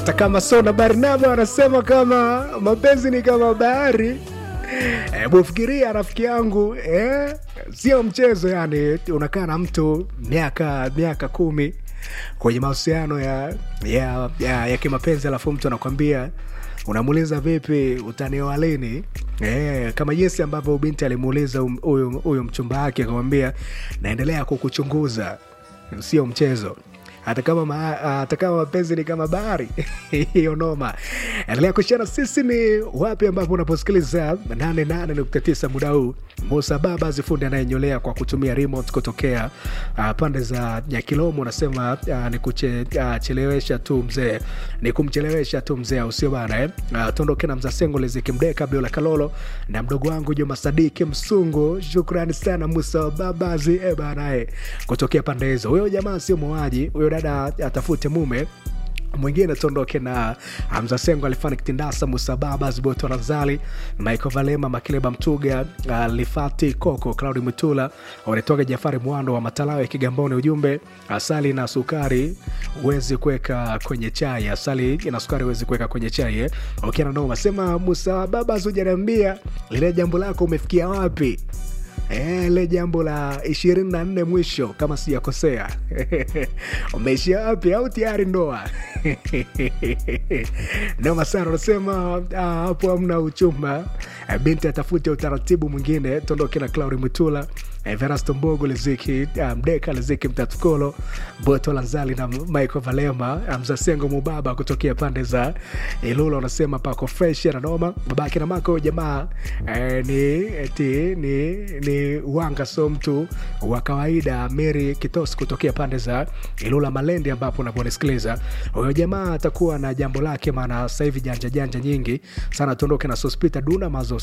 hata kama Sona Barnaba wanasema kama mapenzi ni kama bahari. Hebu fikiria rafiki yangu eh? Sio mchezo yani, unakaa na mtu miaka miaka kumi kwenye mahusiano ya, ya, ya, ya kimapenzi, alafu mtu anakwambia unamuuliza vipi, utanioa lini? Eh, kama jinsi ambavyo binti alimuuliza huyu huyu mchumba wake akamwambia, naendelea kukuchunguza. Sio mchezo hata kama ma, hata kama mapenzi ni kama bahari hiyo noma. Endelea kushana sisi ni wapi ambapo unaposikiliza 88.9 muda huu. Musa Baba zifundi anayenyolea kwa kutumia remote kutokea uh, pande za Nyakilomo, unasema uh, ni kuchelewesha uh, tu mzee, ni kumchelewesha tu mzee, au sio bana eh? Uh, tuondoke na mzasengo lizikimdeka Biola Kalolo na mdogo wangu Juma Sadiki Msungu. Shukrani sana Musa Babazi eh bana eh, kutokea pande hizo. Huyo jamaa sio muuaji, huyo dada atafute mume mwingine tuondoke na Hamza Sengo alifani kitindasa Musababa Ziboto Razali Michael Valema Makileba Mtuga uh, Lifati Koko Claudi Mutula wanatoka Jafari Mwando wa Matalawe Kigamboni. Ujumbe asali na sukari huwezi kuweka kwenye chai, asali na sukari huwezi kuweka kwenye chai eh? Okay, na noma sema Musababa hujaniambia lile jambo lako umefikia wapi? ile jambo la ishirini na nne mwisho kama sijakosea umeishia wapi au tayari ndoa noma sana unasema hapo hamna uchumba binti atafute utaratibu mwingine tondoke na clauri mutula Verasto Mbogo Liziki Mdeka Liziki Mtatukolo Boto Lanzali na Michael Valema Mzasengo Mubaba kutokea pande za Ilula wanasema pako fresh na noma. Babake na mako jamaa eh, ni, eti, ni, ni wanga so mtu wa kawaida. Mary Kitosi kutokea pande za Ilula Malendi ambapo unaponisikiliza huyo jamaa atakuwa na jambo lake, maana sasa hivi janja janja nyingi sana. Tuondoke na Sospita Duna mazo